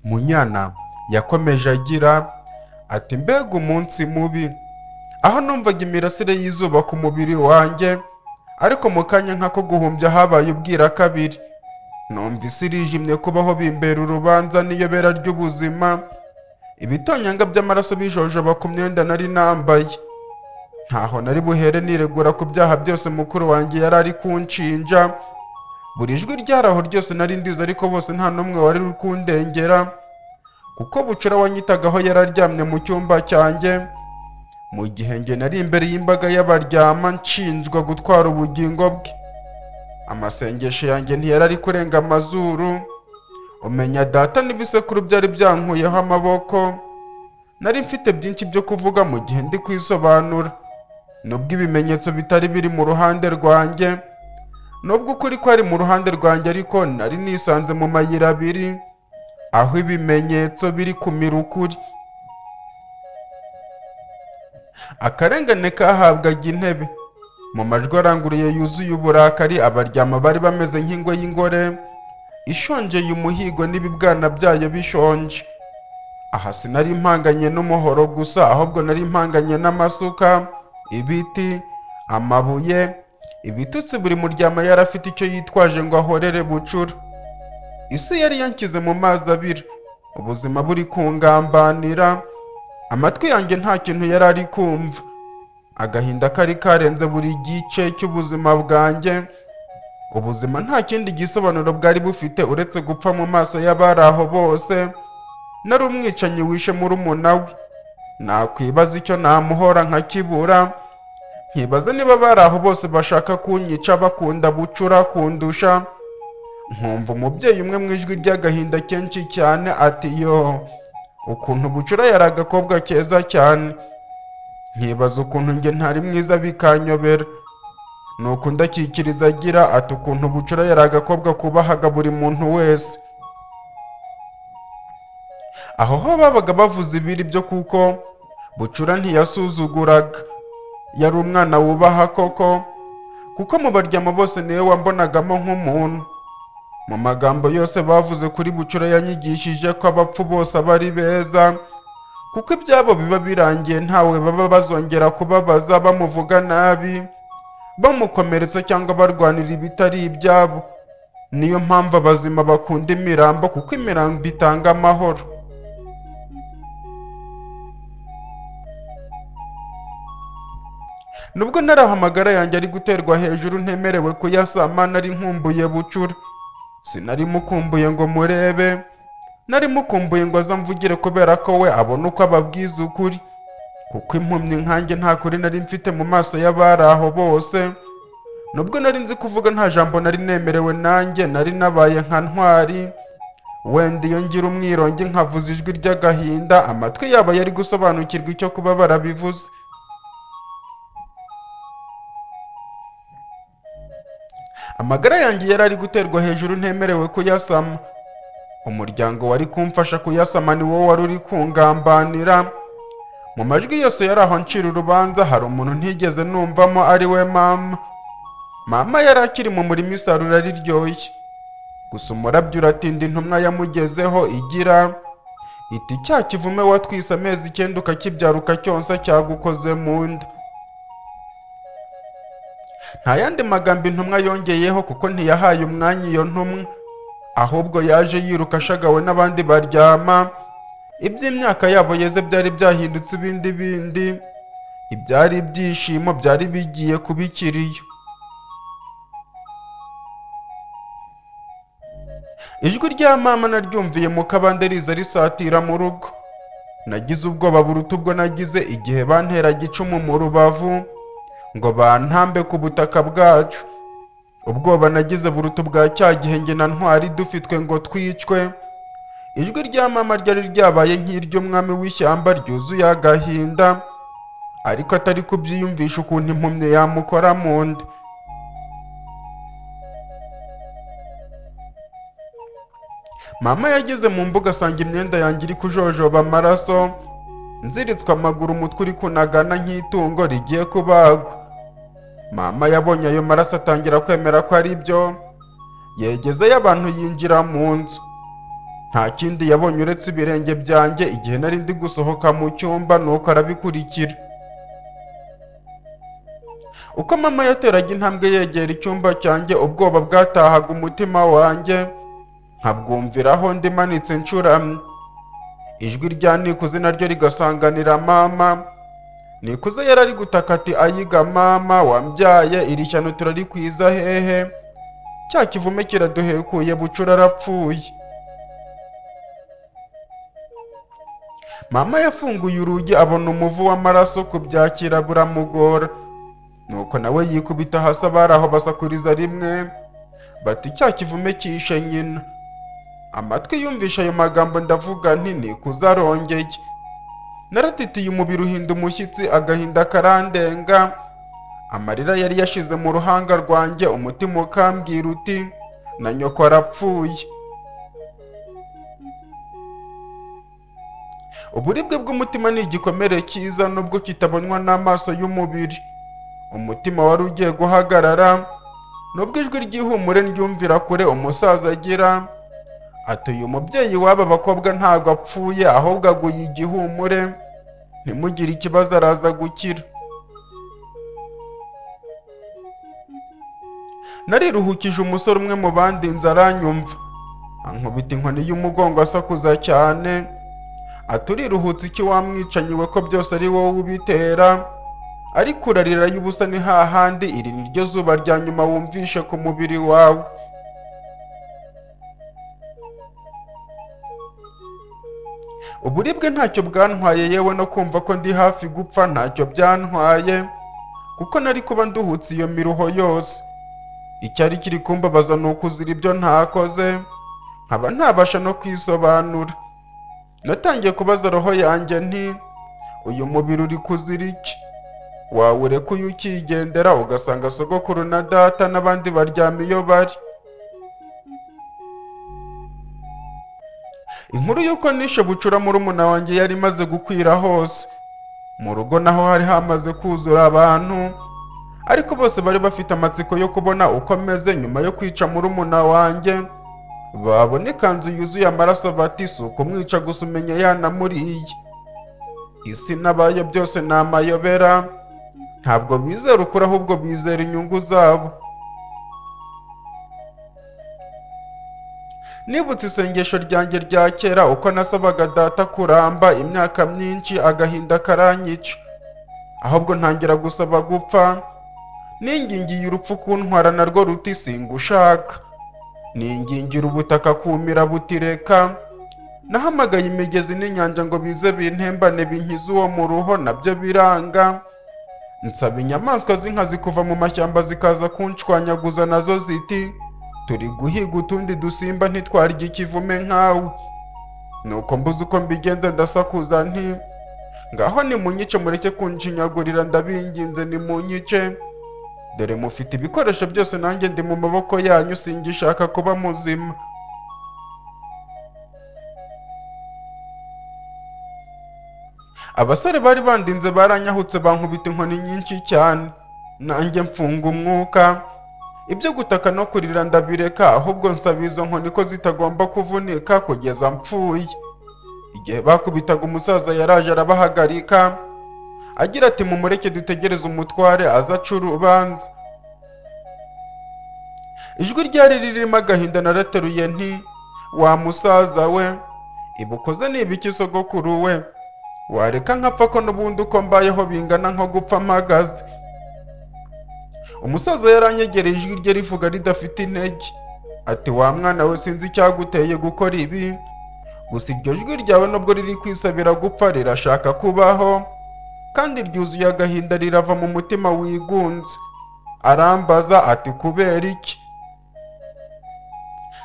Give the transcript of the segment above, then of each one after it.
munyana yakomeje agira ati mbega umunsi mubi aho numvaga imirasire y'izuba ku mubiri wanjye ariko mu kanya nk'ako guhumbya habaye ubwira kabiri numvise irijimye kubaho bimbera urubanza n'iyobera ry'ubuzima ibitonyanga by'amaraso bijojoba ku myenda nari nambaye ntaho nari buhere niregura ku byaha byose mukuru wanjye yari ari kunshinja buri jwi ryaraho ryose nari ndizi ariko bose nta n'umwe wari uri kundengera kuko bucura wanyitagaho yari aryamye mu cyumba cyanjye mu gihe njye nari imbere y'imbaga y'abaryama nshinjwa gutwara ubugingo bwe amasengesho yanjye ntiyari ari kurenga amazuru umenya data n'ibisekuru byari byankuyeho amaboko nari mfite byinshi byo kuvuga mu gihe ndi kwisobanura nubwo ibimenyetso bitari biri mu ruhande rwanjye nubwo ukuri kwari mu ruhande rwanjye ariko nari nisanze mu mayira abiri aho ibimenyetso biri kumira ukuri akarengane kahabwaga intebe mu majwi aranguruye yuzuye uburakari abaryama bari bameze nk'ingwe y'ingore ishonjeye umuhigo n'ibibwana byayo bishonje aha sinari impanganye n'umuhoro gusa ahubwo nari impanganye n'amasuka ibiti amabuye ibitutsi buri muryama yari afite icyo yitwaje ngo ahorere bucura isi yari yanshyize mu mazi abira ubuzima buri kungambanira amatwi yanjye nta kintu yari ari kumva agahinda kari karenze buri gice cy'ubuzima bwanjye ubuzima nta kindi gisobanuro bwari bufite uretse gupfa mu maso y'abari aho bose nari umwicanyi wishe murumuna we nakwibaza icyo namuhora nkakibura nkibaza niba abari aho bose bashaka kunyica bakunda bucura kundusha nkumva umubyeyi umwe mu ijwi ry'agahinda kenshi cyane ati yo ukuntu bucura yari agakobwa keza cyane nkibaza ukuntu njye ntari mwiza bikanyobera nuko ndakikiriza agira ati ukuntu bucura yari agakobwa kubahaga buri muntu wese aho ho babaga bavuze ibiri byo kuko bucura ntiyasuzuguraga yari umwana wubaha koko kuko mu baryama bose niwe wambonagamo nk'umuntu mu magambo yose bavuze kuri bucura yanyigishije ko abapfu bose aba ari beza kuko ibyabo biba birangiye ntawe baba bazongera kubabaza bamuvuga nabi bamukomeretsa cyangwa barwanira ibitari ibyabo niyo mpamvu abazima bakunda imirambo kuko imirambo itanga amahoro nubwo nari aho amagara yanjye ari guterwa hejuru ntemerewe kuyasama nari nkumbuye bucura sinari mukumbuye ngo murebe nari mukumbuye ngo aze amvugire kubera ko we abona uko ababwiza ukuri kuko impumyi nkanjye nta kuri nari mfite mu maso y'abari aho bose nubwo nari nzi kuvuga nta jambo nari nemerewe nanjye nari nabaye nka ntwari wenda iyo ngira umwirongi nkavuza ijwi ry'agahinda amatwi yabo yari gusobanukirwa icyo kuba barabivuze amagara yanjye yari ari guterwa hejuru ntemerewe kuyasama umuryango wari kumfasha kuyasama ni wowe wari uri kungambanira mu majwi yose yari aho ncira urubanza hari umuntu ntigeze numvamo ari we mama mama yari akiri mu murima isarura riryoshye gusa umurabyo uratinda intumwa yamugezeho igira iti cya kivume watwise amezi icyenda ukakibyara ukacyonsa cyagukoze mu nda nta yandi magambo intumwa yongeyeho kuko ntiyahaye umwanya iyo ntumwa ahubwo yaje yiruka ashagawe n'abandi baryama iby'imyaka yabo yeze byari byahindutse ibindi bindi ibyari ibyishimo byari bigiye kuba ikiriyo ijwi rya mama naryumviye mu kabande riza risatira mu rugo nagize ubwoba buruta ubwo nagize igihe banteraga icumu mu rubavu ngo bantambe ku butaka bwacu ubwoba nagize buruta ubwa cya gihe njye na ntwari dufitwe ngo twicwe ijwi rya mama ryari ryabaye nk'iry'umwami w'ishyamba ryuzuye agahinda ariko atari kubyiyumvisha ukuntu impumyi yamukora mu nda mama yageze mu mbuga asanga imyenda yanjye iri kujojoba amaraso nziritswe amaguru umutwe uri kunagana nk'itungo rigiye kubagwa mama yabonye ayo maraso atangira kwemera ko ari byo yegezeyo abantu yinjira mu nzu nta kindi yabonye uretse ibirenge byanjye igihe nari ndi gusohoka mu cyumba nuko arabikurikira uko mama yateraga intambwe yegera icyumba cyanjye ubwoba bwatahaga umutima wanjye nkabwumviraho ndimanitse ncuramye ijwi rya nikuze naryo rigasanganira mama nikuze yari ari gutaka ati ayiga mama wambyaye iri shyano turarikwiza hehe cya kivume kiraduhekuye bucura arapfuye mama yafunguye urugi abona umuvu w'amaraso kubyakira buramugora nuko nawe yikubita hasi abari aho basakuriza rimwe bati cya kivume cyishe nyina amatwi yumvisha ayo magambo ndavuga nti nikuze arongeye naratitiye umubiri uhinda umushyitsi agahinda karandenga amarira yari yashize mu ruhanga rwanjye umutima ukambwira uti na nyoko arapfuye uburibwe bw'umutima ni igikomere cyiza nubwo kitabonwa n'amaso y'umubiri umutima wari ugiye guhagarara nubwo ijwi ry'ihumure ryumvira kure umusaza agira ati uyu mubyeyi w'aba bakobwa ntabwo apfuye ahubwo aguye igihumure ntimugire ikibazo araza gukira nariruhukije umusore umwe mu bandi aranyumva ankubita inkoni y'umugongo asakuza cyane aturiruhutse iki wamwicanyi we ko byose ari wowe ubitera ariko urarira y'ubusa ni hahandi iri ni ryo zuba rya nyuma wumvishe ku mubiri wawe uburibwe ntacyo bwantwaye yewe no kumva ko ndi hafi gupfa ntacyo byantwaye kuko nari kuba nduhutse iyo miruho yose icyari kiri kumbabaza ni ukuzira ibyo ntakoze nkaba ntabasha no kwisobanura natangiye kubaza roho yanjye nti uyu mubiri uri kuzira iki wawureka uyu ukigendera ugasanga sogokuru na data n'abandi baryama iyo bari inkuru y'uko nishe bucura muri umuna wanjye yari imaze gukwira hose mu rugo naho hari hamaze kuzura abantu ariko bose bari bafite amatsiko yo kubona uko ameze nyuma yo kwica muri umuna wanjye babona ikanzu yuzuye amaraso bati si ukumwica gusa umenya yanamuriye isi n'abayo byose ni amayobera ntabwo bizera ukuri ahubwo bizera inyungu zabo nibutse isengesho ryanjye rya kera uko nasabaga data kuramba imyaka myinshi agahinda karanyica ahubwo ntangira gusaba gupfa ningingiye urupfu kuntwara narwo ruti singushaka ningingira ubutaka kumira butireka nahamagaye imigezi n'inyanja ngo bize bintembane binkize uwo mu ruho nabyo biranga nsaba inyamaswa z'inkazi kuva mu mashyamba zikaza kunshwanyaguza nazo ziti turi guhiga utundi dusimba ntitwarye ikivume nkawe nuko mbuze uko mbigenza ndasakuza nti ngaho nimunyice mureke kunshinyagurira ndabinginze nimunyice dore mufite ibikoresho byose nanjye ndi mu maboko yanyu singishaka kuba muzima abasore bari bandinze baranyahutse bankubita inkoni nyinshi cyane nanjye mfunga umwuka ibyo gutaka no kurira ndabireka ahubwo nsaba izo nkoni ko zitagomba kuvunika kugeza mpfuye igihe bakubitaga umusaza yaraje arabahagarika agira ati mumureke dutegereze umutware aze aca urubanza ijwi ryari ririmo agahinda narateruye nti wa musaza we ibukoze nibiki sogokuru we wareka nkapfa ko n'ubundi uko mbayeho bingana nko gupfa mpagaze umusaza yaranyegereye ijwi rye rivuga ridafite intege ati wa mwana we sinzi icyaguteye gukora ibi gusa iryo jwi ryawe nubwo riri kwisabira gupfa rirashaka kubaho kandi ryuzuye agahinda rirava mu mutima wigunze arambaza ati kubera iki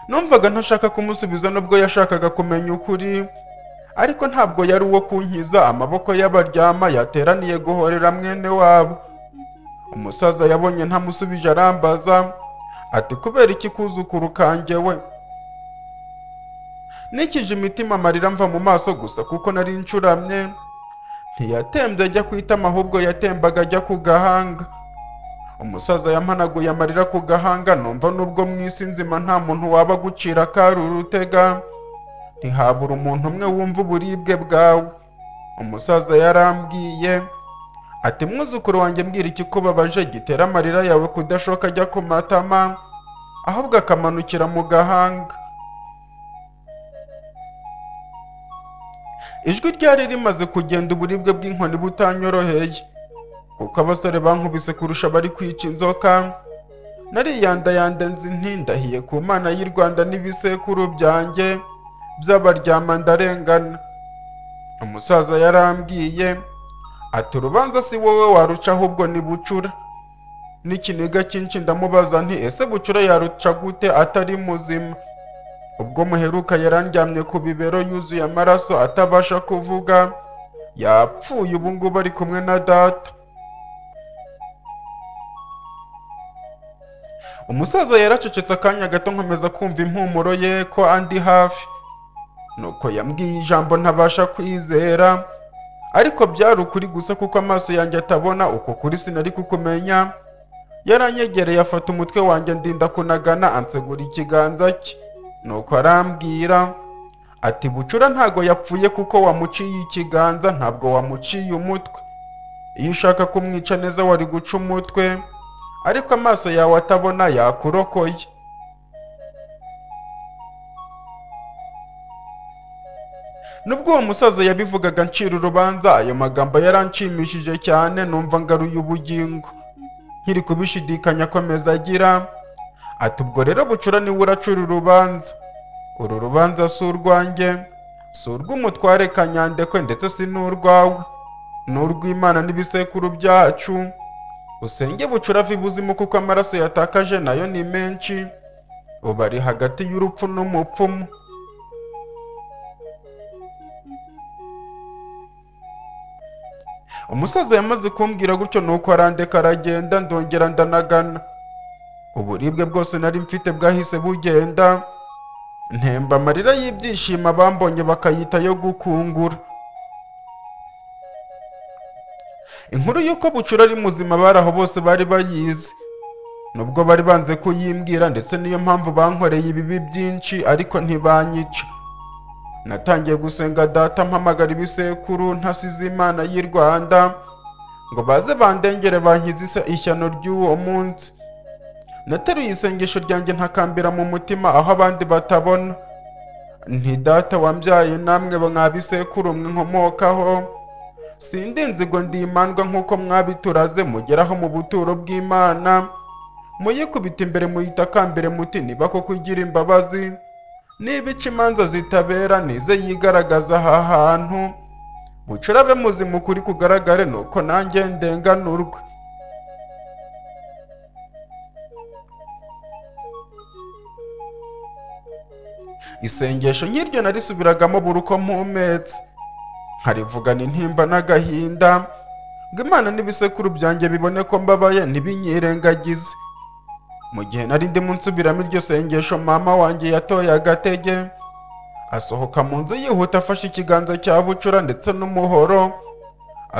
numvaga ntashaka kumusubiza nubwo yashakaga kumenya ukuri ariko ntabwo yari uwo kunkiza amaboko y'abaryama yateraniye guhorera mwene wabo umusaza yabonye ntamusubije arambaza ati kubera iki kuzukuru kanjye we nikije imitima amarira mva mu maso gusa kuko nari ncuramye ntiyatembye ajya ku itama ahubwo yatembaga ajya ku gahanga umusaza yamanaguye amarira ku gahanga numva nubwo mu isi nzima nta muntu waba gucira akari urutega ntihabura umuntu umwe wumva uburibwe bwawe umusaza yarambwiye ati mwuzukuru wanjye mbwira ikikubabaje gitera amarira yawe kudashoka ajya ku matama ahubwo akamanukira mu gahanga ijwi ryari rimaze kugenda uburibwe bw'inkoni butanyoroheye kuko abasore bankubise kurusha bari kwica inzoka nariyandayanze nzi ntindahiye ku mana y'i rwanda n'ibisekuru byanjye by'abaryama ndarengana umusaza yarambwiye ati urubanza si wowe waruca ahubwo ni bucura n'ikiniga cyinshi ndamubaza nti ese bucura yaruca gute atari muzima ubwo muheruka yarandyamye ku bibero yuzuye amaraso atabasha kuvuga yapfuye ubu ngubu ari kumwe na data umusaza yaracecetse akanya gato nkomeza kumva impumuro ye ko andi hafi nuko yambwiye ijambo ntabasha kwizera ariko byari ukuri gusa kuko amaso yanjye atabona uko kuri sinari kukumenya yaranyegereye afata umutwe wanjye ndinda kunagana ansegura ikiganza cye nuko arambwira ati bucura ntago yapfuye kuko wamuciye ikiganza ntabwo wamuciye umutwe iyo ushaka kumwica neza wari guca umutwe ariko amaso yawe atabona yakurokoye nubwo uwo musaza yabivugaga ncira urubanza ayo magambo yaranshimishije cyane numva ngaruye ubugingo nkiri kubishidikanya akomeza agira ati ubwo rero bucura niwe uracura urubanza uru rubanza si urwanjye si urw'umutware kanyandekwe ndetse si n'urwawe ni urw'imana n'ibisekuru byacu usenge bucura ava ibuzimu kuko amaraso yatakaje nayo ni menshi ubu ari hagati y'urupfu n'umupfumu umusaza yamaze kumbwira gutyo nuko arandeka aragenda ndongera ndanagana uburibwe bwose nari mfite bwahise bugenda ntemba amarira y'ibyishimo abambonye bakayita yo gukungura inkuru y'uko bucura ari muzima bari aho bose bari bayizi nubwo bari banze kuyimbwira ndetse niyo mpamvu bankoreye ibibi byinshi ariko ntibanyica natangiye gusenga data mpamagara ibisekuru ntasize imana y'i rwanda ngo baze bandengere bankize ishyano ry'uwo munsi nateruye isengesho ryanjye ntakambira mu mutima aho abandi batabona nti data wambyaye namwe mwa bisekuru mwinkomokaho sindinzi ngo ndimandwa nk'uko mwabituraze mugeraho mu buturo bw'imana muyikubita imbere muyitakambire muti niba koko igira imbabazi niba ica imanza zitabera nize yigaragaza aha hantu bucura abe muzima ukuri kugaragare nuko nanjye ndenganurwe isengesho nk'iryo narisubiragamo buri uko mpumetse nkarivugana intimba n'agahinda ngo imana n'ibisekuru byanjye bibone ko mbabaye ntibinyirengagize mu gihe nari ndimo nsubiramo iryo sengesho mama wanjye yatoye agatege asohoka mu nzu yihuta afashe ikiganza cya bucura ndetse n'umuhoro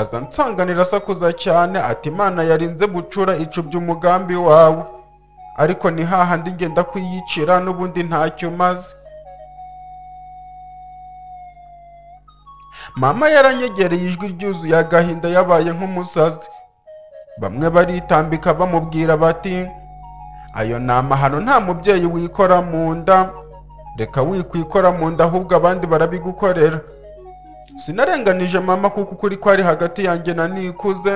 aza nsanganira asakuza cyane ati imana yarinze bucura icubya umugambi wawe ariko ni hahandi ngenda kuyicira n'ubundi ntacyo umaze mama yaranyegereye ijwi ryuzuye agahinda yabaye nk'umusazi bamwe baritambika bamubwira bati ayo ni amahano nta mubyeyi wikora mu nda reka wikwikora mu nda ahubwo abandi barabigukorera sinarenganije mama kuko ukuri kwari hagati yanjye na nikuze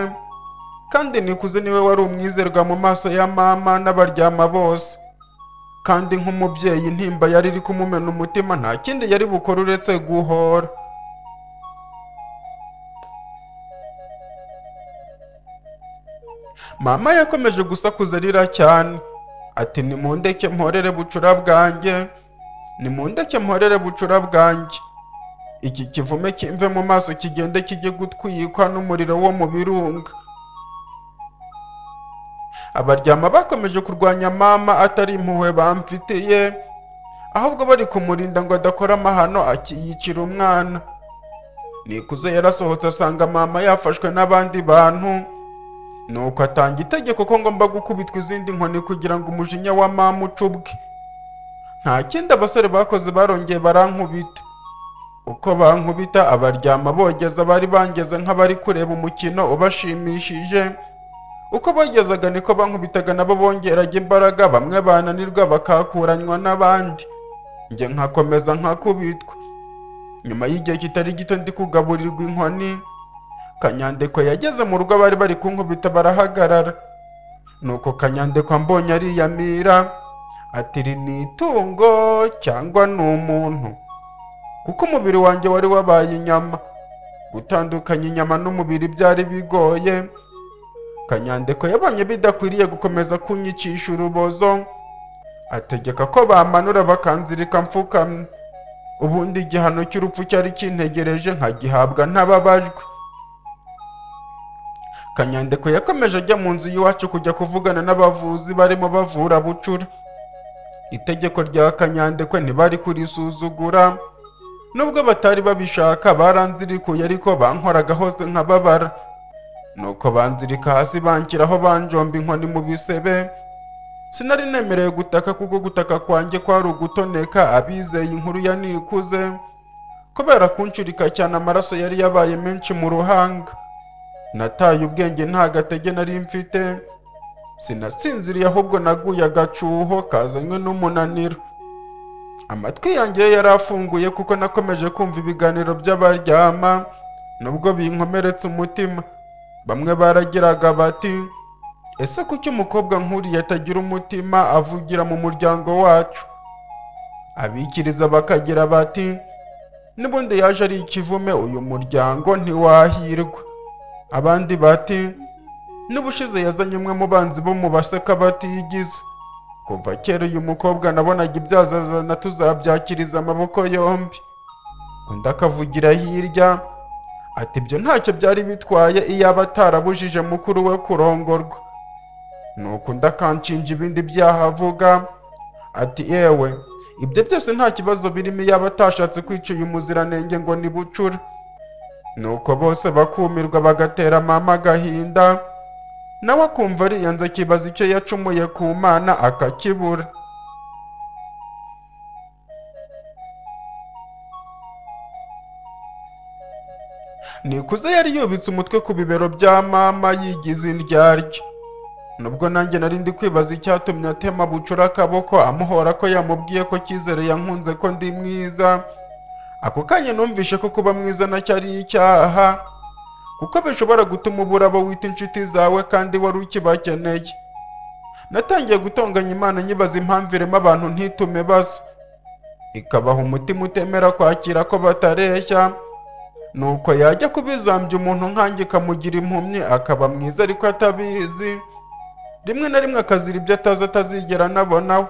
kandi nikuze niwe wari umwizerwa mu maso ya mama n'abaryama bose kandi nk'umubyeyi intimba yari iri kumumena umutima nta kindi yari bukore uretse guhora mama yakomeje gusakuza arira cyane ati nimundeke mporere bucura bwanjye nimundeke mporere bucura bwanjye iki kivume kimve mu maso kigende kijye gutwikwa n'umuriro wo mu birunga abaryama bakomeje kurwanya mama atari impuhwe bamfitiye ahubwo bari kumurinda ngo adakora amahano akiyicira umwana nikuze yarasohotse asanga mama yafashwe n'abandi bantu nuko atanga itegeko ko ngomba gukubitwa izindi nkoni kugira ngo umujinya wa mama ucubwe nta kindi abasore bakoze barongeye barankubita uko bankubita abaryama bogeza bari bangeze nk'abari kureba umukino ubashimishije uko bogezaga niko bankubitaga nabo bongeraga imbaraga bamwe bananirwa bakakuranywa n'abandi njye nkakomeza nkakubitwa nyuma y'igihe kitari gito ndi kugaburirwa inkoni kanyandekwe yageze mu rugo bari bari kunkubita barahagarara nuko kanyandekwe mbonye ariyamira ati "Iri ni itungo cyangwa ni umuntu kuko umubiri wanjye wari wabaye inyama gutandukanya inyama n'umubiri byari bigoye kanyandeko yabonye bidakwiriye gukomeza kunyicisha urubozo ategeka ko bamanura bakanzirika mfukamye ubundi igihano cy'urupfu cyari kintegereje nkagihabwa ntababajwe kanyandeko yakomeje ajya mu nzu y'iwacu kujya kuvugana n'abavuzi barimo bavura bucura itegeko rya kanyandekwe ntibari kurisuzugura nubwo batari babishaka baranzirikuye ariko bankoraga hose nkababara nuko banzirika hasi banshyiraho banjomba inkoni mu bisebe sinari nemerewe gutaka kuko gutaka kwanjye kwari ugutoneka abizeye inkuru ya nikuze kubera kunshirika cyane amaraso yari yabaye menshi mu ruhanga nataye ubwenge nta gatege nari mfite sinasinziriye ahubwo naguye agacuho kazanywe n'umunaniro amatwi yanjye yo yari afunguye kuko nakomeje kumva ibiganiro by'abaryama nubwo binkomeretse umutima bamwe baragiraga bati ese kuki umukobwa nkuriya atagira umutima avugira mu muryango wacu abikiriza bakagira bati n'ubundi yaje ari ikivume uyu muryango ntiwahirwa abandi bati n'ubushize yazanye umwe mu banzi bo mu baseka batiyigize kuva kera uyu mukobwa nabonaga ibyazo azana tuzabyakiriza amaboko yombi undi akavugira hirya ati ibyo ntacyo byari bitwaye iyaba atarabujije mukuru we kurongorwa nuko undi akanshinja ibindi byaha avuga ati yewe ibyo byose nta kibazo birimo iyaba atashatse kwica uyu muziranenge ngo ni bucura nuko bose bakumirwa bagatera mama agahinda nawe akumva ariyanze akibaza icyo yacumuye ku mana akakibura nikuze yari yubitse umutwe ku bibero bya mama yigize indyarya nubwo nanjye nari ndi kwibaza icyatumye atema bucura akaboko amuhora ko yamubwiye ko cyizere yankunze ko ndi mwiza ako kanya numvishe ko kuba mwiza nacyo ari icyaha kuko bishobora gutuma ubura abo wita inshuti zawe kandi wari ukibakeneye natangiye gutonganya imana nyibaza impamvu irema abantu ntitume basa ikabaha umutima utemera kwakira ko batareshya nuko yajya kubizambya umuntu nkanjye ikamugira impumyi akaba mwiza ariko atabizi rimwe na rimwe akazira ibyo atazi atazigera anabonaho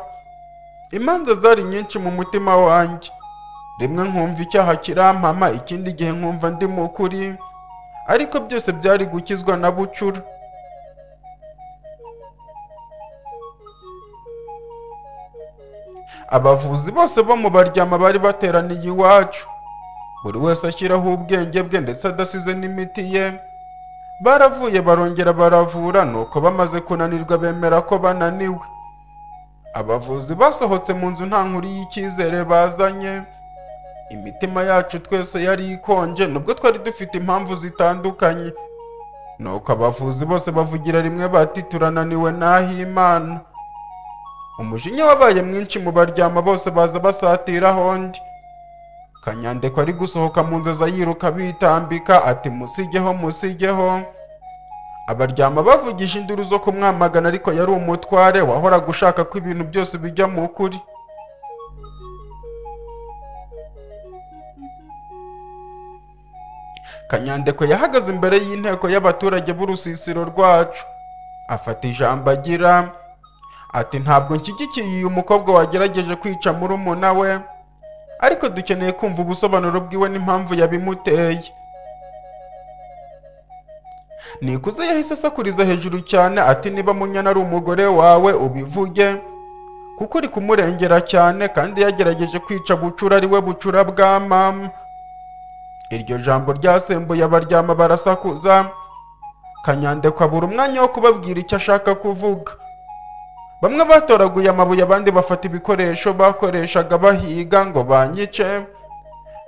imanza zari nyinshi mu mutima wanjye rimwe nkumva icyaha kirampama ikindi gihe nkumva ndi mu kuri ariko byose byari gukizwa na bucura abavuzi bose bo mu baryama bari bateraniye iwacu buri wese ashyiraho ubwenge bwe ndetse adasize n'imiti ye baravuye barongera baravura nuko bamaze kunanirwa bemera ko bananiwe abavuzi basohotse mu nzu nta nkuru y'icyizere bazanye imitima yacu twese yari ikonje nubwo twari dufite impamvu zitandukanye nuko abavuzi bose bavugira rimwe bati turananiwe n'aho imana umujinya wabaye mwinshi mu baryama bose baza basatiraho undi kanyandeko ari gusohoka mu nzu aza yiruka bitambika ati musigeho musigeho abaryama bavugije induru zo kumwamagana ariko yari umutware wahoraga ushaka ko ibintu byose bijya mu kuri kanyandekwe yahagaze imbere y'inteko y'abaturage b'urusisiro rwacu afata ijambo agira ati ntabwo nshyigikiye uyu mukobwa wagerageje kwica murumuna we ariko dukeneye kumva ubusobanuro bwiwe n'impamvu yabimuteye nikuze yahise asakuriza hejuru cyane ati niba munyana ari umugore wawe ubivuge kuko uri kumurengera cyane kandi yagerageje kwica bucura ari we bucura bwa mama iryo jambo ryasembuye abaryama barasakuza kanyandekwa buri umwanya wo kubabwira icyo ashaka kuvuga bamwe batoraguye amabuye abandi bafata ibikoresho bakoreshaga bahiga ngo banyice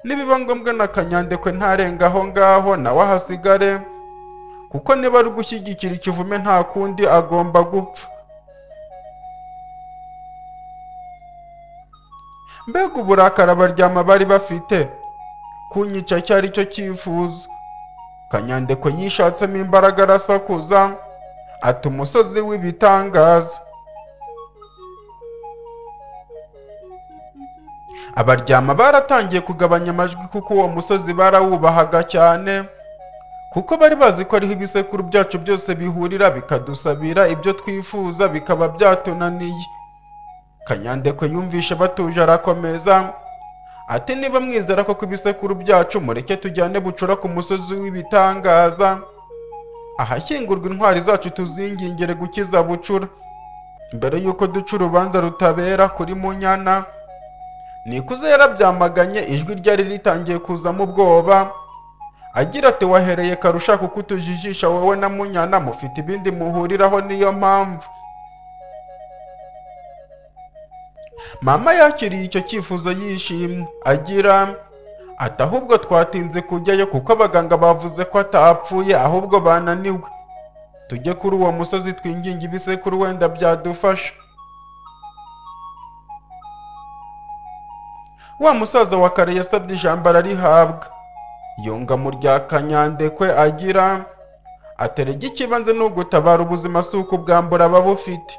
nibiba ngombwa na kanyandekwe ntarenga aho ngaho nawe ahasigare kuko niba ari gushyigikira ikivume nta kundi agomba gupfa mbega uburakari abaryama bari bafite kunyica cyari cyo cyifuzo kanyandekwe yishatsemo imbaraga arasakuza ati umusozi w'ibitangaza abaryama baratangiye kugabanya amajwi kuko uwo musozi barawubahaga cyane kuko bari bazi ko ariho ibisekuru byacu byose bihurira bikadusabira ibyo twifuza bikaba byatunaniye kanyandekwe yumvishe batuje arakomeza ati niba mwizera ko ku ibisekuru byacu mureke tujyane bucura ku musozi w'ibitangaza ahashyingurwa intwari zacu tuzingingire gukiza bucura mbere y'uko duca urubanza rutabera kuri munyana nikuze yarabyamaganye ijwi ryari ritangiye kuzamo ubwoba agira ati wahereye karusha kuko utujijisha wowe na munyana mufite ibindi muhuriraho niyo mpamvu mama yakiriye icyo cyifuzo yishimye agira ati ahubwo twatinze kujyayo kuko abaganga bavuze ko atapfuye ahubwo bananiwe tujye kuri uwo musozi twinginge ibisekuru wenda byadufasha wa musaza wa kare yasabye ijambo ararihabwa yunga mu rya kanyandekwe agira aterega ikibanze ni ugutabara ubuzima si ukubwambura ababufite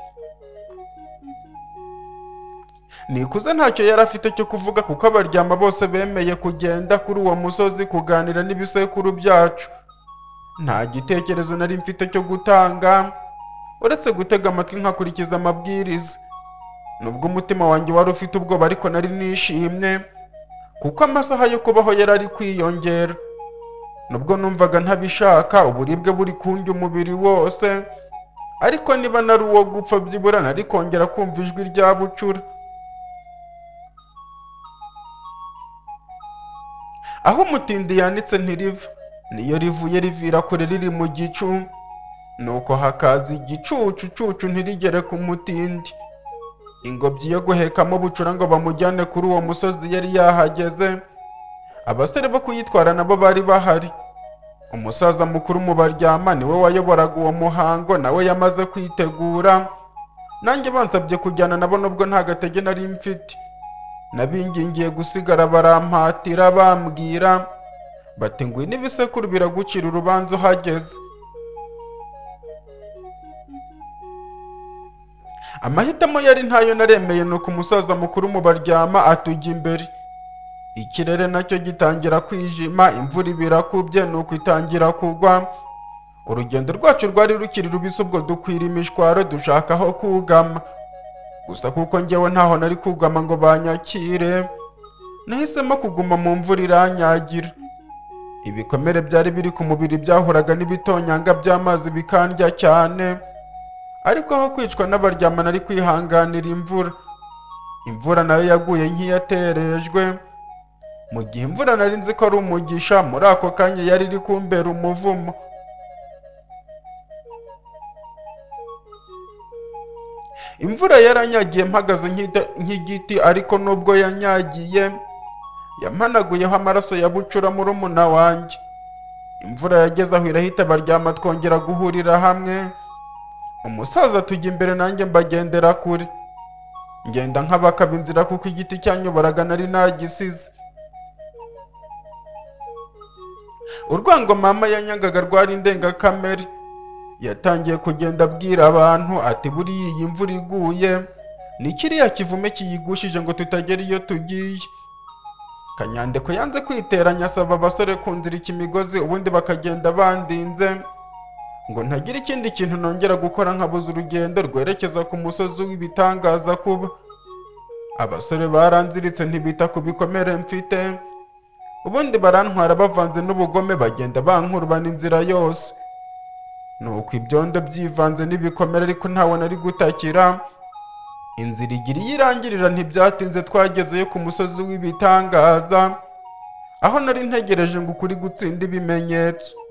nikuze ntacyo yari afite cyo kuvuga kuko abaryama bose bemeye kugenda kuri uwo musozi kuganira n'ibisekuru byacu nta gitekerezo nari mfite cyo gutanga uretse gutega amatwi nkakurikiza amabwiriza nubwo umutima wanjye wari ufite ubwoba ariko nari nishimye kuko amasaha yo kubaho yari ari kwiyongera nubwo numvaga ntabishaka uburibwe buri kundya umubiri wose ariko niba nari uwo gupfa byibura nari kongera kumva ijwi rya bucura aho umutindi yanitse ntiriva niyo rivuye rivira kure riri mu gicu nuko hakaza igicucucucu ntirigere ku mutindi ingobyi yo guhekamo bucura ngo bamujyane kuri uwo musozi yari yahageze abasore bo kuyitwara nabo bari bahari umusaza mukuru mu baryama niwe wayoboraga uwo muhango nawe yamaze kwitegura nanjye bansabye kujyana nabo nubwo nta gatege nari mfite nabingingiye gusigara barampatira bambwira bati ngwino ibisekuru biragucira urubanza uhageze amahitamo yari ntayo naremeye nuko umusaza mukuru mu baryama atujya imbere ikirere nacyo gitangira kwijima imvura ibirakubye nuko itangira kugwa urugendo rwacu rwari rukiri rubisi ubwo dukwira imishwaro dushaka aho kugama gusa kuko ngewe ntaho nari kugama ngo banyakire nahisemo kuguma mu mvura iranyagira ibikomere byari biri ku mubiri byahuraga n'ibitonyanga by'amazi bikandya cyane ariko aho kwicwa n'abaryama nari kwihanganira imvura imvura nayo yaguye nk'iyaterejwe mu gihe imvura nari nzi ko ari umugisha muri ako kanya yari iri kumbera umuvumo imvura yaranyagiye mpagaze nk'ida- nk'igiti ariko nubwo yanyagiye yampanaguyeho amaraso ya bucura murumuna wanjye imvura yageze aho irahita abaryama twongera guhurira hamwe umusaza tujya imbere nanjye mbagendera kure ngenda nk'abakaba inzira kuko igiti cyanyoboraga nari nagisize urwango mama yanyangaga rwari indengakamere yatangiye kugenda abwira abantu ati buriya iyi mvura iguye ni kiriya kivume kiyigushije ngo tutagera iyo tugiye kanyandeko yanze kwiteranya asaba abasore kunzirika imigozi ubundi bakagenda bandinze ngo ntagira ikindi kintu nongera gukora nkabuze urugendo rwerekeza ku musozi w'ibitangaza kuba abasore baranziritse ntibita ku bikomere mfite ubundi barantwara bavanze n'ubugome bagenda bankurubana inzira yose nuko ibyondo byivanze n'ibikomere ariko ntawe nari gutakira inzira igira iyo irangirira ntibyatinze twagezeyo ku musozi w'ibitangaza aho nari ntegereje ngo ukuri gutsinda ibimenyetso